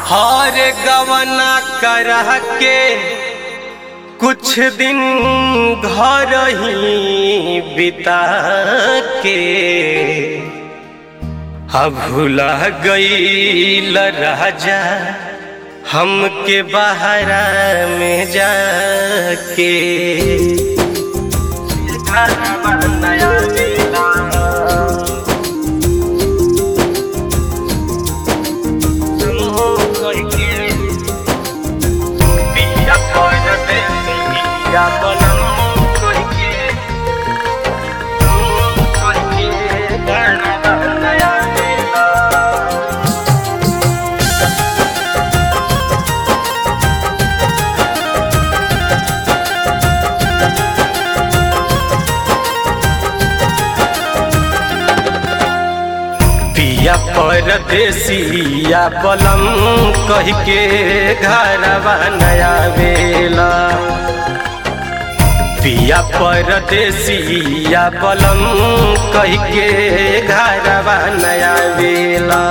हर गवना करह के कुछ दिन घर ही बिता के अब भुला गईल राजा हमके बहरा में जाके नया दिला पिया परदेसिया बलम कह के घरवा नया वेला पिया परदेसिया बलम कह के घरवा नया वेला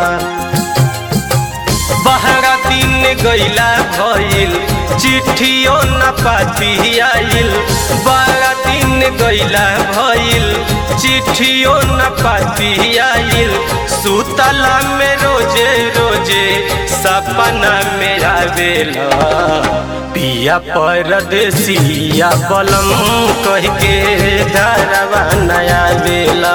बहरा दिन गैला भइल चिट्ठियो न पाती आइल बारह दिन गैला भइल चिट्ठियो न पाती आइल सुतला में रोजे रोजे सपना में आवेला पिया परदेसिया बलम कह के धरवा नया बेला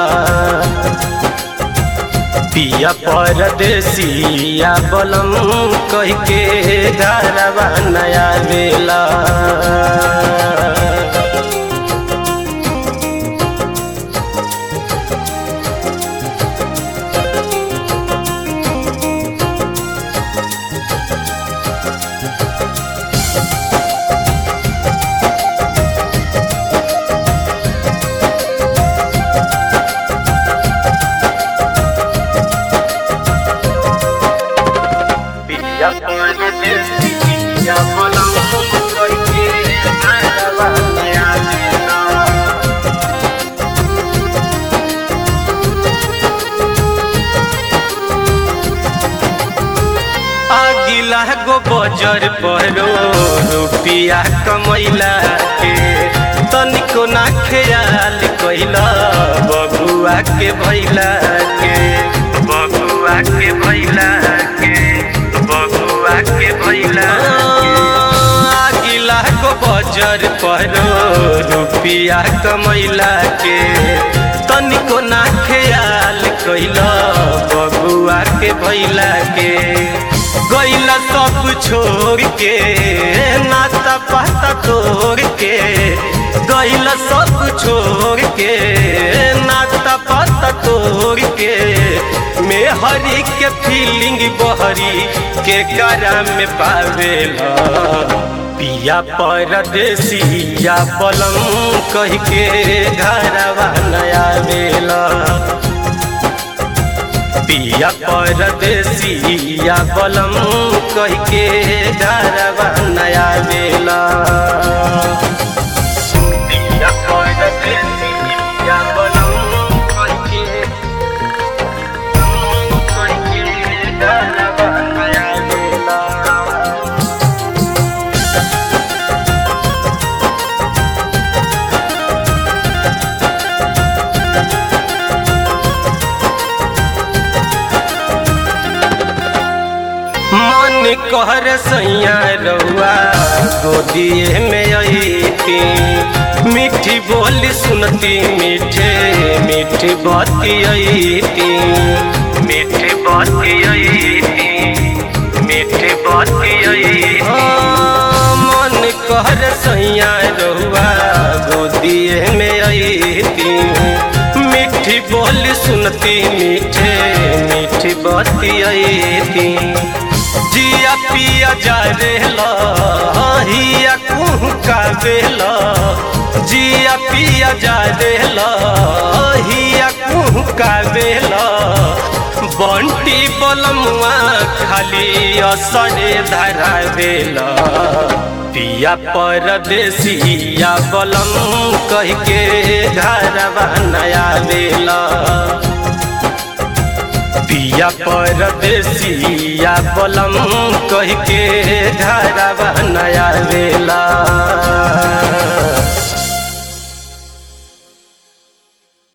पिया परदेसिया बलम कह के धरवा नया बेला पिया परदेसिया बलम कह के धरवा नया बेला आगिला गो बजर परो रुपिया कमैला के तनिको ना ख्याल कैला बबुआ के भैला के बबुआ के भैला के बबुआ के भैला आगिला गो बजर परो रुपिया कमैला के तनिको ना ख्याल कैला बबुआ के भैला के गैला सब छोड़ के नाता पाता तोड़ के गैला सब छोड़ के नाता पाता तोड़ के में हरी के फीलिंग बहरी के करा में पावेला पिया परदेसिया बलम कह के घरवा नया बेला पिया परदेसिया बलम कह के घरवा नया बेला पिया परदेसिया बलम कह के कह के घरवा नया बेला मन कहर सैया रउआ गोदिए में अईती मीठी बोली सुनती मीठे मीठी बाती अईती मीठी बाती अईती मीठी बाती अईती मन कहर सैया रउआ गोदिए में अईती मीठी बोली सुनती मीठे मीठी बाती अईती जिया पिया जा रेला हिया कुह का बेला जिया पिया जा रेला हिया कुह का बेला बंटी बलमुआ खाली असरे धरा बेला पिया परदेसिया बलम कह के घरवा नया बेला पिया परदेसिया जा बलम कह के घरवा